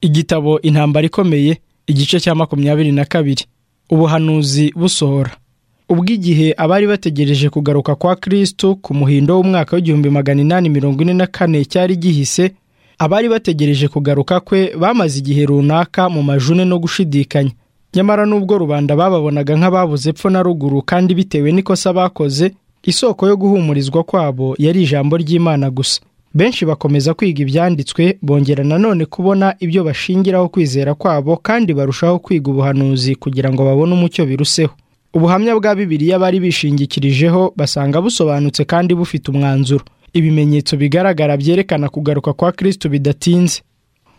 igitabo intambara ikomeye igice cya makumyabiri na kabiri ubuhanuzi busohora ubw'igihe abari bategereje kugaruka kwa kristo ku muhindo w'umwaka w'igihumbi magana inani mirongo ine na kane cyari gihise abari bategereje kugaruka kwe bamaze igihe runaka mu majune no gushidikanya nyamara n'ubwo rubanda bababonaga nk'ababuze epfo na ruguru kandi bitewe n'ikosa bakoze isoko yo guhumurizwa kwabo yari ijambo ry'imana gusa benshi bakomeza kwiga ibyanditswe bongera nanone kubona ibyo bashingiraho kwizera kwabo kandi barushaho kwiga ubuhanuzi kugira ngo babone umucyo biruseho ubuhamya bwa bibiliya bari bishingikirijeho basanga busobanutse kandi bufite umwanzuro ibimenyetso bigaragara byerekana kugaruka kwa kristo bidatinze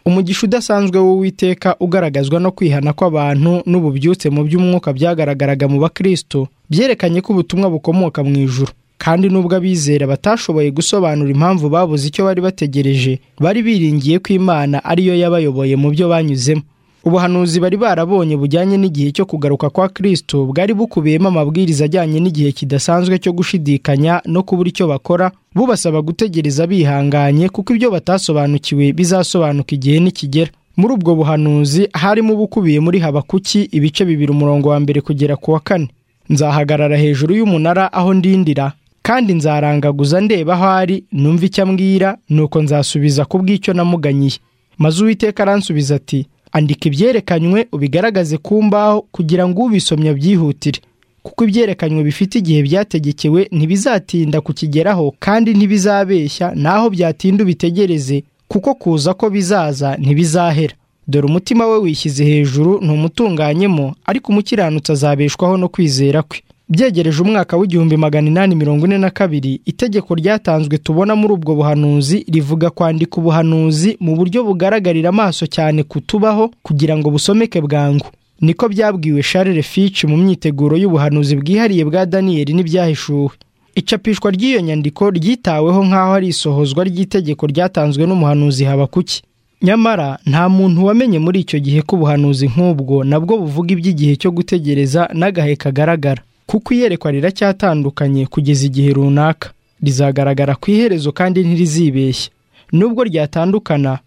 umugisha udasanzwe w'uwiteka ugaragazwa no kwihana kw'abantu n'ububyutse mu by'umwuka byagaragaraga mu bakristo byerekanye ko ubutumwa bukomoka mu ijuru kandi nubwo abizera batashoboye gusobanura impamvu babuze icyo bari bategereje bari biringiye ko imana ariyo yabayoboye mu byo banyuzemo ubuhanuzi bari barabonye bujyanye n'igihe cyo kugaruka kwa kristo bwari bukubiyemo amabwiriza ajyanye n'igihe kidasanzwe cyo gushidikanya no kubura icyo bakora bubasaba gutegereza bihanganye kuko ibyo batasobanukiwe bizasobanuka igihe nikigera muri ubwo buhanuzi harimo ubukubiye muri habakuki ibice bibiri umurongo wa mbere kugera ku wa kane nzahagarara hejuru y'umunara aho ndindira kandi nzarangaguza ndeba aho ari numva icyo ambwira nuko nzasubiza ku bw'icyo namuganyiye maze uwiteka aransubiza ati andika ibyerekanywe ubigaragaze ku mbaho kugira ngo ubisomye abyihutire kuko ibyerekanywe bifite igihe byategekewe ntibizatinda kukigeraho kandi ntibizabeshya naho byatinda ubitegereze kuko kuza ko bizaza ntibizahera dore umutima we wishyize hejuru ntumutunganyemo ariko umukiranutsi azabeshwaho no kwizera kwe byegereje umwaka w'igihumbi magana inani mirongo ine na kabiri itegeko ryatanzwe tubona muri ubwo buhanuzi rivuga kwandika ubuhanuzi mu buryo bugaragarira amaso cyane kutubaho kugira ngo busomeke bwangu niko byabwiwe Charles Fitch mu myiteguro y'ubuhanuzi bwihariye bwa daniyeli n'ibyahishuwe icapishwa ry'iyo nyandiko ryitaweho nk'aho ari isohozwa ry'itegeko ryatanzwe n'umuhanuzi habakuki nyamara nta muntu wamenye muri icyo gihe ko ubuhanuzi nk'ubwo nabwo buvuga iby'igihe cyo gutegereza n'agahe kagaragara kuko iyerekwa riracyatandukanye kugeza igihe runaka rizagaragara ku iherezo kandi ntirizibeshye nubwo ryatandukana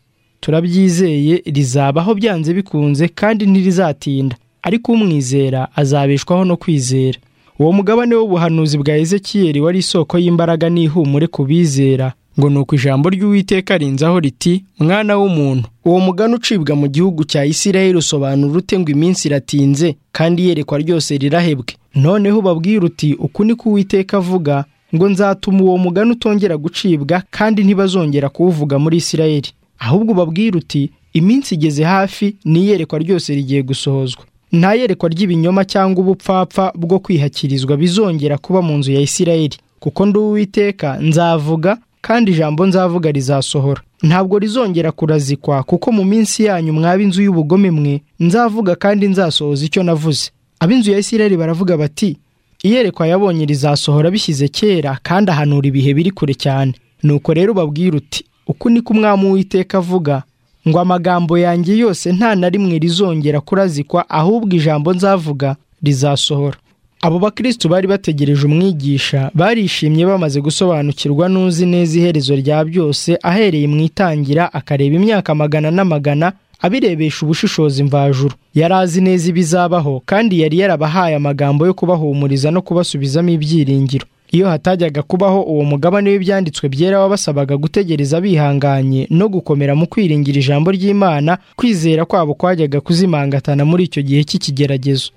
turabyizeye rizabaho byanze bikunze kandi ntirizatinda ariko umwizera azabeshwaho no kwizera uwo mugabane w'ubuhanuzi bwa ezekiyeri wari isoko y'imbaraga n'ihumure ku bizera ngo ni uko ijambo ry'uwiteka rinzaho riti mwana w'umuntu uwo mugani ucibwa mu gihugu cya isirayeli usobanura ute ngo iminsi iratinze kandi iyerekwa ryose rirahebwe noneho ubabwira uti uku ni ko uwiteka avuga ngo nzatuma uwo mugani utongera gucibwa kandi ntibazongera kuwuvuga muri isirayeli ahubwo ubabwira uti iminsi igeze hafi n'iyerekwa ryose rigiye gusohozwa nta yerekwa ry'ibinyoma cyangwa ubupfapfa bwo kwihakirizwa bizongera kuba mu nzu ya isirayeli kuko ndi uwiteka nzavuga kandi ijambo nzavuga rizasohora ntabwo rizongera kurazikwa kuko mu minsi yanyu mwaba inzu y'ubugome mwe nzavuga kandi nzasohoza icyo navuze ab'inzu ya isirayeli baravuga bati iyerekwa yabonye rizasohora bishyize kera kandi ahanura ibihe biri kure cyane nuko rero ubabwira uti uku ni ko umwami w'iteka avuga ngo amagambo yanjye yose nta na rimwe rizongera kurazikwa ahubwo ijambo nzavuga rizasohora abo bakristu bari bategereje umwigisha barishimye bamaze gusobanukirwa n'uzi neza iherezo rya byose ahereye mu itangira akareba imyaka magana n'amagana abirebesha ubushishozi mvajuru yari azi neza ibizabaho kandi yari yarabahaye amagambo yo kubahumuriza no kubasubizamo ibyiringiro iyo hatajyaga kubaho uwo mugabane w'ibyanditswe byera wabasabaga gutegereza bihanganye no gukomera mu kwiringira ijambo ry'imana kwizera kwabo kwajyaga kuzimangatana muri icyo gihe cy'ikigeragezo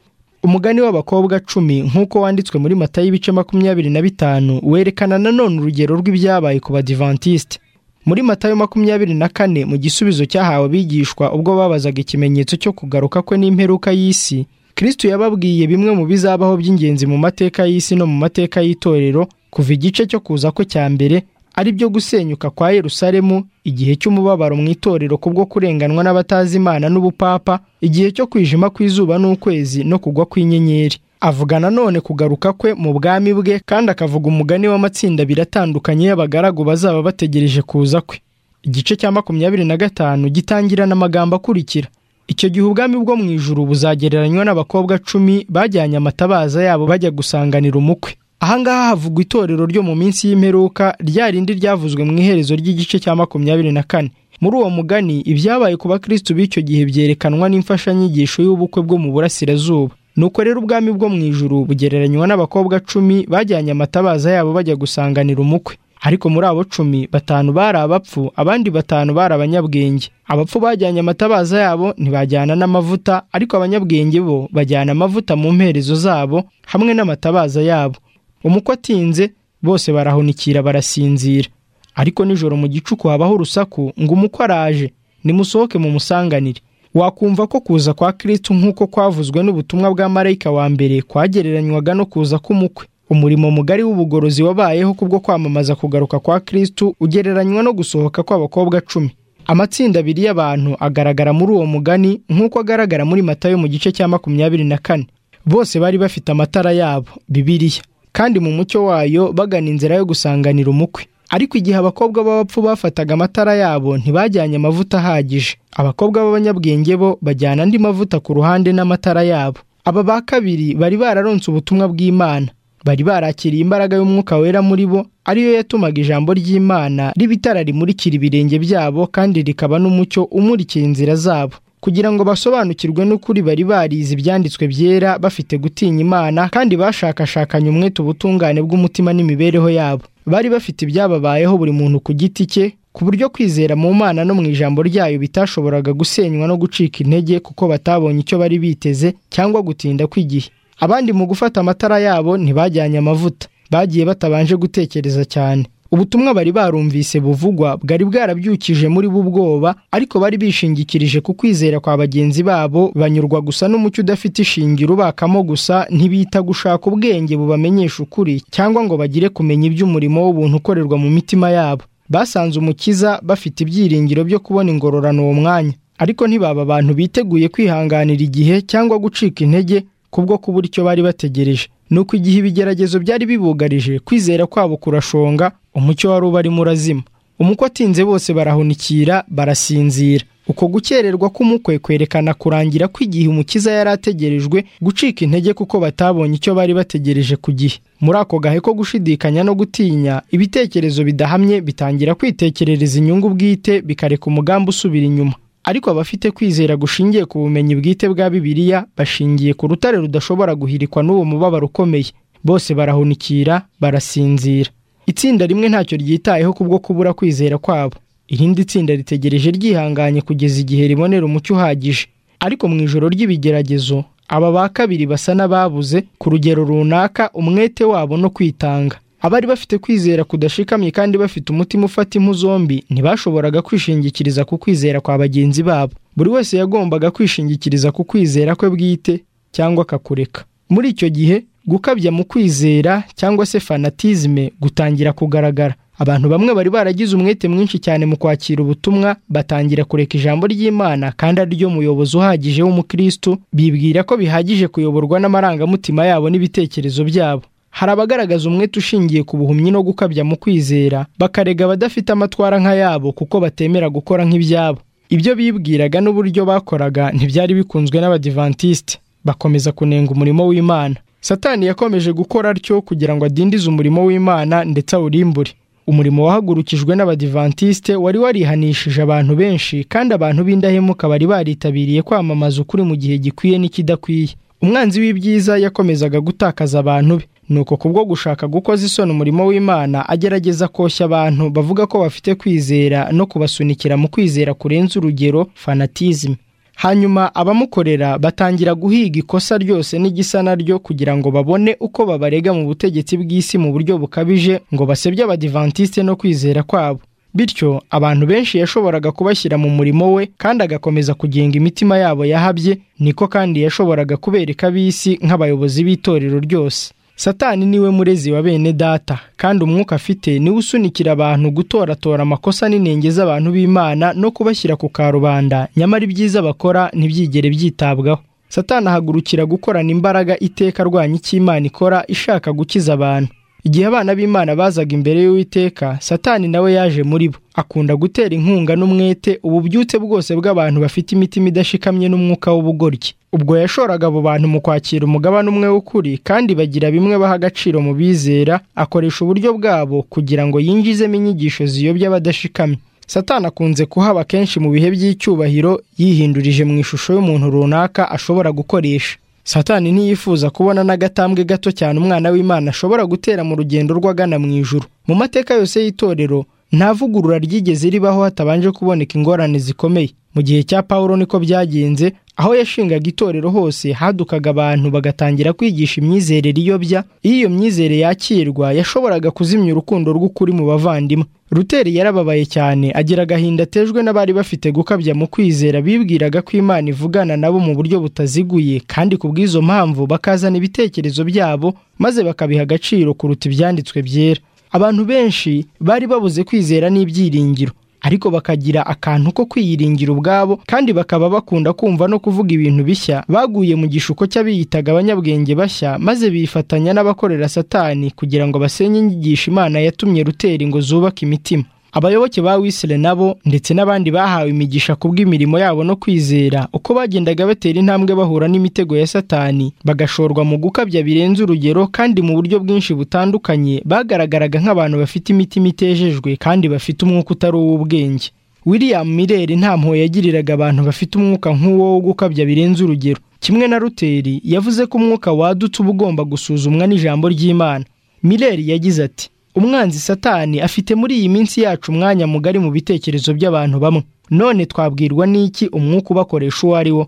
umugani w'abakobwa cumi nk'uko wanditswe muri mata y'ibice makumyabiri na bitanu werekana nanone urugero rw'ibyabaye ku badivantisite muri matayo makumyabiri na kane mu gisubizo cyahawe abigishwa ubwo babazaga ikimenyetso cyo kugaruka kwe n'imperuka y'isi kristo yababwiye bimwe mu bizabaho by'ingenzi mu mateka y'isi no mu mateka y'itorero kuva igice cyo kuza kwe cya mbere ari byo gusenyuka kwa yerusalemu igihe cy'umubabaro mu itorero kubwo kurenganwa n'abatazi imana n'ubupapa igihe cyo kwijima kw'izuba n'ukwezi no kugwa kw'inyenyeri avuga nanone kugaruka kwe mu bwami bwe kandi akavuga umugani w'amatsinda biratandukanye y'abagaragu bazaba bategereje kuza kwe igice cya makumyabiri na gatanu gitangirana amagambo akurikira icyo gihe ubwami bwo mu ijuru buzagereranywa n'abakobwa cumi bajyanye amatabaza yabo bajya gusanganira umukwe ahangaha havugwa itorero ryo mu minsi y'imperuka rya rindi ryavuzwe mu iherezo ry'igice cya makumyabiri na kane muri uwo mugani ibyabaye ku bakristo b'icyo gihe byerekanwa n'imfashanyigisho y'ubukwe bwo mu burasirazuba nuko rero ubwami bwo mu ijuru bugereranywa n'abakobwa cumi bajyanye amatabaza yabo bajya gusanganira umukwe ariko muri abo cumi batanu bari abapfu abandi batanu bari abanyabwenge abapfu bajyanye amatabaza yabo ntibajyana n'amavuta ariko abanyabwenge bo bajyana amavuta mu mperezo zabo hamwe n'amatabaza yabo umukwe atinze bose barahunikira barasinzira ariko nijoro mu gicuku habaho urusaku ngo umukwe araje nimusohoke mumusanganire wakumva ko kuza kwa kirisitu nk'uko kwavuzwe n'ubutumwa bwa marayika wa mbere kwagereranywaga no kuza k'umukwe umurimo mugari w'ubugorozi wabayeho kubwo kwamamaza kugaruka kwa kirisitu ugereranywa no gusohoka kw'abakobwa cumi amatsinda abiri y'abantu agaragara muri uwo mugani nk'uko agaragara muri matayo mu gice cya makumyabiri na kane bose bari bafite amatara yabo bibiriya kandi mu mucyo wayo bagana inzira yo gusanganira umukwe ariko igihe abakobwa b'abapfu bafataga amatara yabo ntibajyanye amavuta ahagije abakobwa b'abanyabwenge bo bajyana andi mavuta ku ruhande n'amatara yabo aba ba kabiri bari bararonse ubutumwa bw'imana bari barakiriye imbaraga y'umwuka wera muri bo ariyo yatumaga ijambo ry'imana riba itara rimurikira ibirenge byabo kandi rikaba n'umucyo umurikira inzira zabo kugira ngo basobanukirwe n'ukuri bari barize ibyanditswe byera bafite gutinya imana kandi bashakashakanye umwete ubutungane bw'umutima n'imibereho yabo bari bafite ibyababayeho buri muntu ku giti cye ku buryo kwizera mu mana no mu ijambo ryayo bitashoboraga gusenywa no gucika intege kuko batabonye icyo bari biteze cyangwa gutinda kw'igihe abandi mu gufata amatara yabo ntibajyanye amavuta bagiye batabanje gutekereza cyane ubutumwa bari barumvise buvugwa bwari bwarabyukije muri bo ubwoba ariko bari bishingikirije ku kwizera kwa bagenzi babo banyurwa gusa n'umucyo udafite ishingiro ubakamo gusa ntibita gushaka ubwenge bubamenyesha ukuri cyangwa ngo bagire kumenya iby'umurimo w'ubuntu ukorerwa mu mitima yabo basanze umukiza bafite ibyiringiro byo kubona ingororano uwo mwanya ariko ntibaba abantu biteguye kwihanganira igihe cyangwa gucika intege kubwo kubura icyo bari bategereje nuko igihe ibigeragezo byari bibugarije kwizera kwabo kurashonga umucyo wari ubarimo urazima umukwe atinze bose barahunikira barasinzira uko gukererwa k'umukwe kwerekana kurangira kw'igihe umukiza yari ategerejwe gucika intege kuko batabonye icyo bari bategereje ku gihe muri ako gahe ko gushidikanya no gutinya ibitekerezo bidahamye bitangira kwitekerereza inyungu bwite bikareka umugambi usubira inyuma ariko abafite kwizera gushingiye ku bumenyi bwite bwa bibiliya bashingiye ku rutare rudashobora guhirikwa n'uwo mubabaro ukomeye bose barahunikira barasinzira itsinda rimwe ntacyo ryitayeho kubwo kubura kwizera kwabo irindi tsinda ritegereje ryihanganye kugeza igihe ribonera umucyo uhagije ariko mu ijoro ry'ibigeragezo aba ba kabiri basa n'ababuze ku rugero runaka umwete wabo no kwitanga abari bafite kwizera kudashikamye kandi bafite umutima ufata impu zombi ntibashoboraga kwishingikiriza ku kwizera kwa bagenzi babo buri wese yagombaga kwishingikiriza ku kwizera kwe bwite cyangwa akakureka muri icyo gihe gukabya mu kwizera cyangwa se fanatizme gutangira kugaragara abantu bamwe bari baragize umwete mwinshi cyane mu kwakira ubutumwa batangira kureka ijambo ry'imana kandi ariryo muyobozi uhagije w'umukristo bibwira ko bihagije kuyoborwa n'amarangamutima yabo n'ibitekerezo byabo hari abagaragaza umwete ushingiye ku buhumyi no gukabya mu kwizera bakarega abadafite amatwara nk'ayabo kuko batemera gukora nk'ibyabo ibyo bibwiraga n'uburyo bakoraga ntibyari bikunzwe n'abadivantisite bakomeza kunenga umurimo w'imana satani yakomeje gukora atyo kugira ngo adindize umurimo w'imana ndetse awurimbure umurimo wahagurukijwe n'abadivantisite wari warihanishije abantu benshi kandi abantu b'indahemuka bari baritabiriye kwamamaza ukuri mu gihe gikwiye n'ikidakwiye umwanzi w'ibyiza yakomezaga gutakaza abantu be nuko kubwo gushaka gukoza isoni umurimo w'imana agerageza koshya abantu bavuga ko bafite kwizera no kubasunikira mu kwizera kurenza urugero fanatizme hanyuma abamukorera batangira guhiga ikosa ryose n'igisa naryo kugira ngo babone uko babarega mu butegetsi bw'isi mu buryo bukabije ngo basebye abadivantisite no kwizera kwabo bityo abantu benshi yashoboraga kubashyira mu murimo we kandi agakomeza kugenga imitima yabo yahabye niko kandi yashoboraga kubereka ab'isi nk'abayobozi b'itorero ryose satani niwe murezi wa bene data kandi umwuka afite niwe usunikira abantu gutoratora amakosa n'inenge z'abantu b'imana no kubashyira ku karubanda nyamara ibyiza bakora ntibyigere byitabwaho satani ahagurukira gukorana imbaraga iteka arwanya icyo imana ikora ishaka gukiza abantu igihe abana b'imana bazaga imbere y'uwiteka satani nawe yaje muri bo akunda gutera inkunga n'umwete ububyutse bwose bw'abantu bafite imitima idashikamye n'umwuka w'ubugoryi ubwo yashoraga abo bantu mu kwakira umugabane umwe w'ukuri kandi bagira bimwe baha agaciro mu bizera akoresha uburyo bwabo kugira ngo yinjizemo inyigisho ziyobya abadashikamye satani akunze kuhaba kenshi mu bihe by'icyubahiro yihindurije mu ishusho y'umuntu runaka ashobora gukoresha satani ntiyifuza kubona n'agatambwe gato cyane umwana w'imana ashobora gutera mu rugendo rw'agana mu ijuru mu mateka yose y'itorero nta vugurura ryigeze ribaho hatabanje kuboneka ingorane zikomeye mu gihe cya pawulo niko byagenze aho yashingaga itorero hose hadukaga abantu bagatangira kwigisha imyizerere iyobya iyo iyo myizere yakirwa yashoboraga kuzimya urukundo rw'ukuri mu bavandimwe ruteri yarababaye cyane agira agahinda atejwe n'abari bafite gukabya mu kwizera bibwiraga ko imana ivugana nabo mu buryo butaziguye kandi ku bw'izo mpamvu bakazana ibitekerezo byabo maze bakabiha agaciro kuruta ibyanditswe byera abantu benshi bari babuze kwizera n'ibyiringiro ariko bakagira akantu ko kwiyiringira ubwabo kandi bakaba bakunda kumva no kuvuga ibintu bishya baguye mu gishuko cy'abiyitaga abanyabwenge bashya maze bifatanya n'abakorera satani kugira ngo basenye inyigisho imana yatumye rutera ingo zubaka imitima abayoboke ba wisire nabo ndetse n'abandi bahawe imigisha ku bw'imirimo yabo no kwizera uko bagendaga batera intambwe bahura n'imitego ya satani bagashorwa mu gukabya birenze urugero kandi mu buryo bwinshi butandukanye bagaragaraga nk'abantu bafite imitima itejejwe kandi bafite umwuka utari uw'ubwenge william mireri nta mpuhwe yagiriraga abantu bafite umwuka nk'uwo wo gukabya birenze urugero kimwe na ruteri yavuze ko umwuka wadutse uba ugomba gusuzumwa n'ijambo ry'imana mireri yagize ati umwanzi satani afite muri iyi minsi yacu umwanya mugari mu bitekerezo by'abantu bamwe none twabwirwa n'iki umwuka ubakoresha uwo ari wo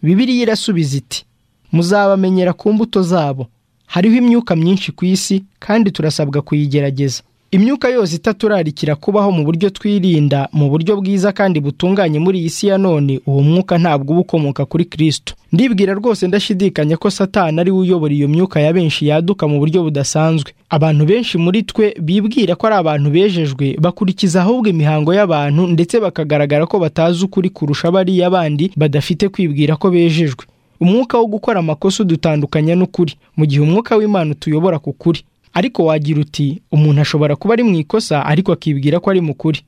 bibiriya irasubiza iti muzabamenyera ku mbuto zabo hariho imyuka myinshi ku isi kandi turasabwa kuyigerageza imyuka yose itaturarikira kubaho mu buryo twirinda mu buryo bwiza kandi butunganye muri iyi si ya none uwo mwuka ntabwo uba ukomoka kuri kirisito ndibwira rwose ndashidikanya ko satani ari we uyobora iyo myuka ya benshi yaduka mu buryo budasanzwe abantu benshi muri twe bibwira ko ari abantu bejejwe bakurikiza ahubwo imihango y'abantu ndetse bakagaragara ko batazi ukuri kurusha bariya bandi badafite kwibwira ko bejejwe umwuka wo gukora amakosa udutandukanya n'ukuri mu gihe umwuka w'imana utuyobora ku kuri ariko wagira uti umuntu ashobora kuba ari mu ikosa ariko akibwira ko ari mu kuri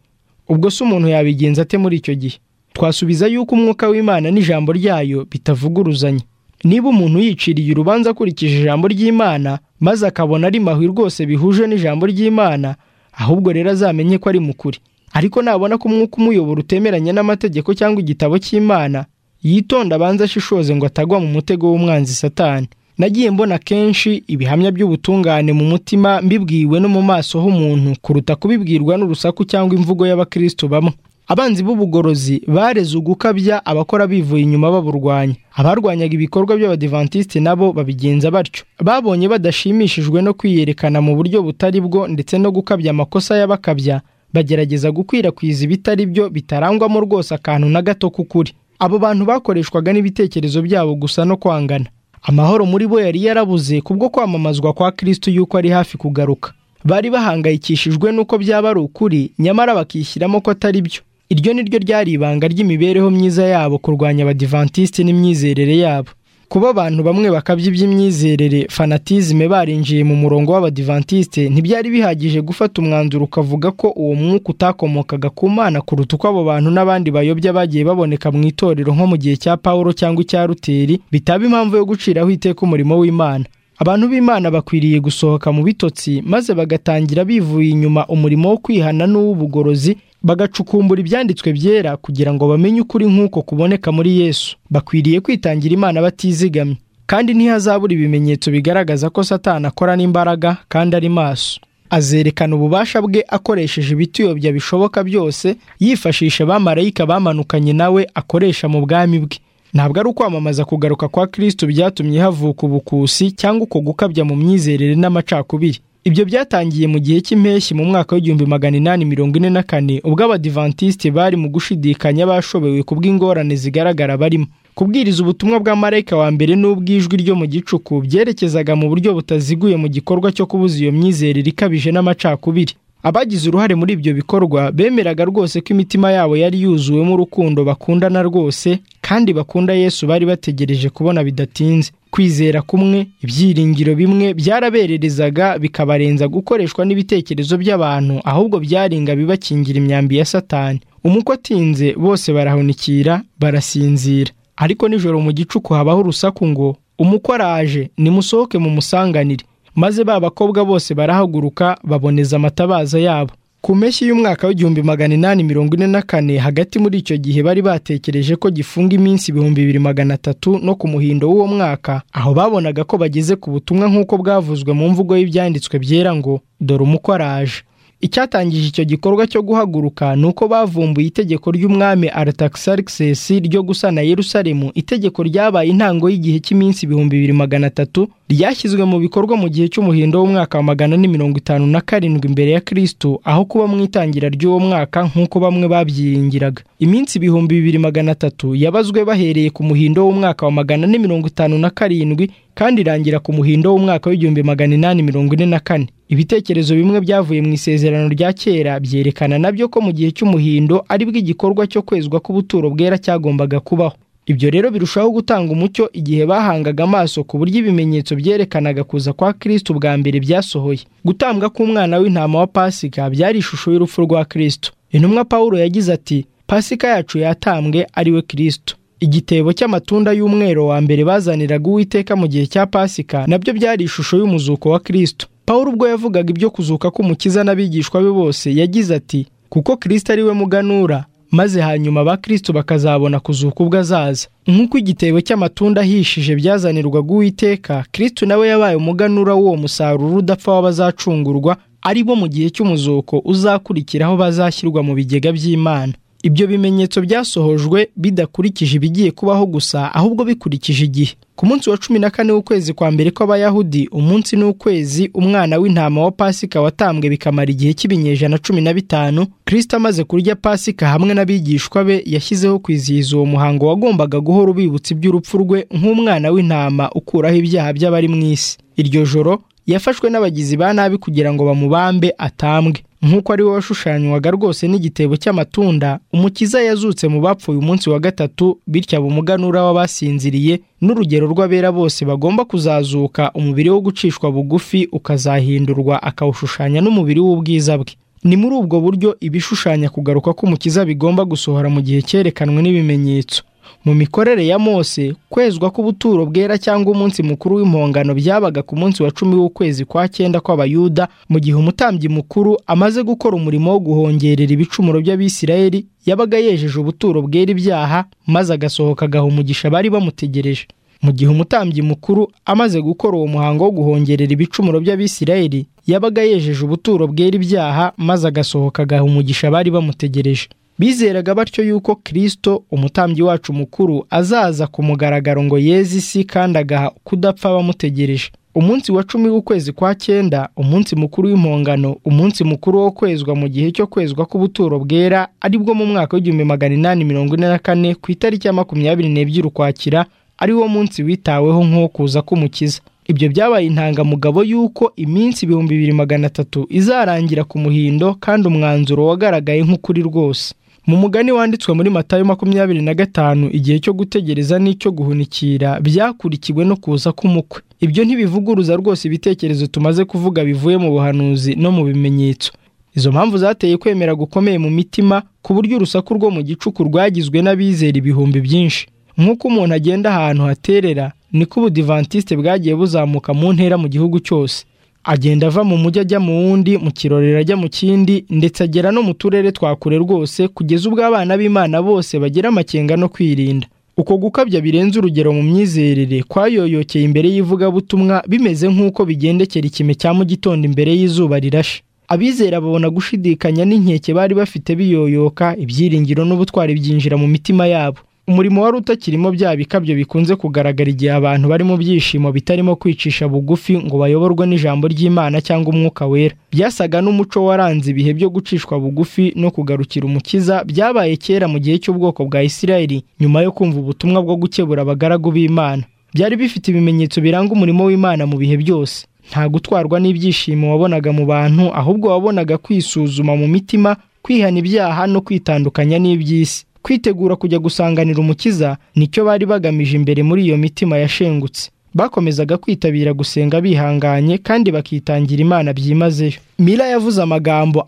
ubwo se umuntu yabigenza ate muri icyo gihe twasubiza yuko umwuka w'imana n'ijambo ryayo bitavuguruzanya niba umuntu yiciriye urubanza akurikije ijambo ry'imana maze akabona ari mahwi rwose bihuje n'ijambo ry'imana ahubwo rero azamenye ko ari mu kuri ariko nabona ko umwuka umuyobora utemeranya n'amategeko cyangwa igitabo cy'imana yitonda abanza ashishoze ngo atagwa mu mutego w'umwanzi satani nagiye mbona kenshi ibihamya by'ubutungane mu mutima mbibwiwe no mu maso h'umuntu kuruta kubibwirwa n'urusaku cyangwa imvugo y'abakristo bamwe abanzi b'ubugorozi bareze ugukabya abakora bivuye inyuma baburwanya abarwanyaga ibikorwa by'abadivantisite nabo babigenza batyo babonye badashimishijwe no kwiyerekana mu buryo butari bwo ndetse no gukabya amakosa y'abakabya bagerageza gukwirakwiza ibitari byo bitarangwamo rwose akantu na gato k'ukuri abo bantu bakoreshwaga n'ibitekerezo byabo gusa no kwangana amahoro muri bo yari yarabuze kubwo kwamamazwa kwa kristo yuko ari hafi kugaruka bari bahangayikishijwe n'uko byaba ari ukuri nyamara bakishyiramo ko atari byo iryo ni ryo ryari ibanga ry'imibereho myiza yabo kurwanya abadivantisite n'imyizerere yabo kuba abantu bamwe bakabya iby'imyizerere fanatizime barinjiye mu murongo w'abadivantisite ntibyari bihagije gufata umwanzuro ukavuga ko uwo mwuka utakomokaga ku mana kuruta uko abo bantu n'abandi bayobya bagiye baboneka mu itorero nko mu gihe cya pawulo cyangwa icya ruteri bitaba impamvu yo guciraho iteka umurimo w'imana abantu b'imana bakwiriye gusohoka mu bitotsi maze bagatangira bivuye inyuma umurimo wo kwihana n'uw'ubugorozi bagacukumbura ibyanditswe byera kugira ngo bamenye ukuri nk'uko kuboneka muri yesu bakwiriye kwitangira imana batizigamye kandi ntihazabura ibimenyetso bigaragaza ko satani akora n'imbaraga kandi ari maso azerekana ububasha bwe akoresheje ibituyobya bishoboka byose yifashisha abamarayika bamanukanye nawe akoresha mu bwami bwe ntabwo ari ukwamamaza kugaruka kwa kristo byatumye havuka ubukusi cyangwa uko gukabya mu myizerere n'amacakubiri ibyo byatangiye mu gihe cy'impeshyi mu mwaka w'igihumbi magana inani mirongo ine na kane ubwo abadivantisite bari mu gushidikanya bashobewe ku bw'ingorane zigaragara barimo kubwiriza ubutumwa bwa marayika wa mbere n'ubw'ijwi ryo mu gicuku byerekezaga mu buryo butaziguye mu gikorwa cyo kubuza iyo myizerere ikabije n'amacakubiri abagize uruhare muri ibyo bikorwa bemeraga rwose ko imitima yabo yari yuzuwemo urukundo bakundana rwose kandi bakunda yesu bari bategereje kubona bidatinze kwizera kumwe ibyiringiro bimwe byarabererezaga bikabarenza gukoreshwa n'ibitekerezo by'abantu ahubwo byaringa bibakingira imyambi ya satani umukwe atinze bose barahunikira barasinzira ariko nijoro mu gicuku habaho urusaku ngo umukwe araje nimusohoke mumusanganire maze ba bakobwa bose barahaguruka baboneza amatabaza yabo ku mpeshyi y'umwaka w'igihumbi magana inani mirongo ine na kane hagati muri icyo gihe bari batekereje ko gifunga iminsi ibihumbi bibiri magana atatu no ku muhindo w'uwo mwaka aho babonaga ko bageze ku butumwa nk'uko bwavuzwe mu mvugo y'ibyanditswe byera ngo dore umuko araje icyatangije icyo gikorwa cyo guhaguruka ni uko bavumbuye itegeko ry'umwami aritaxarxes ryo gusana yerusalemu itegeko ryabaye intango y'igihe cy'iminsi ibihumbi bibiri magana atatu ryashyizwe mu bikorwa mu gihe cy'umuhindo w'umwaka wa magana ni mirongo itanu na karindwi imbere ya kristo aho kuba mu itangira ry'uwo mwaka nk'uko bamwe babyiringiraga iminsi ibihumbi bibiri magana atatu yabazwe bahereye ku muhindo w'umwaka wa magana ni mirongo itanu na karindwi kandi irangira ku muhindo w'umwaka w'igihumbi magana inani mirongo ine na kane ibitekerezo bimwe byavuye mu isezerano rya kera byerekana nabyo ko mu gihe cy'umuhindo aribwo igikorwa cyo kwezwa k'ubuturo bwera cyagombaga kubaho ibyo rero birushaho gutanga umucyo igihe bahangaga amaso ku buryo ibimenyetso byerekanaga kuza kwa kristo bwa mbere byasohoye gutambwa k'umwana w'intama wa pasika byari ishusho y'urupfu rwa kristo intumwa pawulo yagize ati pasika yacu yatambwe ari we kristo igitebo cy'amatunda y'umwero wa mbere bazaniraga uwiteka mu gihe cya pasika nabyo byari ishusho y'umuzuko wa kristo Pawulo ubwo yavugaga ibyo kuzuka k'umukiza n'abigishwa be bose yagize ati kuko kirisita ari we muganura maze hanyuma abakristo bakazabona kuzuka ubwo azaza nk'uko igitebo cy'amatunda ahishije byazanirwaga uwiteka kirisito nawe yabaye umuganura w'uwo musaruro udapfa w'abazacungurwa ari bo mu gihe cy'umuzuko uzakurikiraho bazashyirwa mu bigega by'imana ibyo bimenyetso byasohojwe bidakurikije ibigiye kubaho gusa ahubwo bikurikije igihe ku munsi wa cumi na kane w'ukwezi kwa mbere kw'abayahudi umunsi n'ukwezi umwana w'intama wa pasika watambwe bikamara igihe cy'ibinyejana cumi na bitanu kirisita amaze kurya pasika hamwe n'abigishwa be yashyizeho kwizihiza uwo muhango wagombaga guhora ubibutsa iby'urupfu rwe nk'umwana w'intama ukuraho ibyaha by'abari mu isi iryo joro yafashwe n'abagizi ba nabi kugira ngo bamubambe atambwe nk'uko ari we washushanywaga rwose n'igitebo cy'amatunda umukiza yazutse mu bapfuye umunsi wa gatatu bityo aba umuganura w'abasinziriye n'urugero rw'abera bose bagomba kuzazuka umubiri wo gucishwa bugufi ukazahindurwa akawushushanya n'umubiri w'ubwiza bwe ni muri ubwo buryo ibishushanya kugaruka k'umukiza bigomba gusohora mu gihe cyerekanwe n'ibimenyetso mu mikorere ya mose kwezwa k'ubuturo bwera cyangwa umunsi mukuru w'impongano byabaga ku munsi wa cumi w'ukwezi kwa cyenda kw'abayuda mu gihe umutambyi mukuru amaze gukora umurimo wo guhongerera ibicumuro by'abisirayeli yabaga yejeje ubuturo bwera ibyaha maze agasohoka agaha umugisha bari bamutegereje mu gihe umutambyi mukuru amaze gukora uwo muhango wo guhongerera ibicumuro by'abisirayeli yabaga yejeje ubuturo bwera ibyaha maze agasohoka agaha umugisha bari bamutegereje bizeraga batyo yuko kirisito umutambyi wacu mukuru azaza ku mugaragaro ngo yeze isi kandi agaha kudapfa bamutegereje umunsi wa cumi w'ukwezi kwa cyenda umunsi mukuru w'impongano umunsi mukuru wo kwezwa mu gihe cyo kwezwa k'ubuturo bwera aribwo mu mwaka w'igihumbi magana inani mirongo ine na kane ku itariki ya makumyabiri n'ebyiri ukwakira ari wo munsi witaweho nk'uwo kuza k'umukiza ibyo byabaye intangamugabo y'uko iminsi ibihumbi bibiri magana atatu izarangira ku muhindo kandi umwanzuro wagaragaye nk'ukuri rwose mu mugani wanditswe muri matayo makumyabiri na gatanu igihe cyo gutegereza n'icyo guhunikira byakurikiwe no kuza k'umukwe ibyo ntibivuguruza rwose ibitekerezo tumaze kuvuga bivuye mu buhanuzi no mu bimenyetso izo mpamvu zateye kwemera gukomeye mu mitima ku buryo urusaku rwo mu gicuku rwagizwe n'abizera ibihumbi byinshi nk'uko umuntu agenda ahantu haterera niko ubudivantisite bwagiye buzamuka mu ntera mu gihugu cyose agenda ava mu mujyi ajya mu wundi mu kirorero ajya mu kindi ndetse agera no mu turere twa kure rwose kugeza ubwo abana b'imana bose bagira amakenga no kwirinda uko gukabya birenze urugero mu myizerere kwayoyokeye imbere y'ivugabutumwa bimeze nk'uko bigendekera ikime cya mu gitondo imbere y'izuba rirashe abizera babona gushidikanya n'inkeke bari bafite biyoyoka ibyiringiro n'ubutwari byinjira mu mitima yabo umurimo wari utakirimo bya bikabyo bikunze kugaragara igihe abantu bari mu byishimo bitarimo kwicisha bugufi ngo bayoborwe n'ijambo ry'imana cyangwa umwuka wera byasaga n'umuco waranze ibihe byo gucishwa bugufi no kugarukira umukiza byabaye kera mu gihe cy'ubwoko bwa isirayeli nyuma yo kumva ubutumwa bwo gukebura abagaragu b'imana byari bifite ibimenyetso biranga umurimo w'imana mu bihe byose nta gutwarwa n'ibyishimo wabonaga mu bantu ahubwo wabonaga kwisuzuma mu mitima kwihana ibyaha no kwitandukanya n'iby'isi kwitegura kujya gusanganira umukiza nicyo bari bagamije imbere muri iyo mitima yashengutse bakomezaga kwitabira gusenga bihanganye kandi bakitangira imana byimazeyo mira yavuze amagambo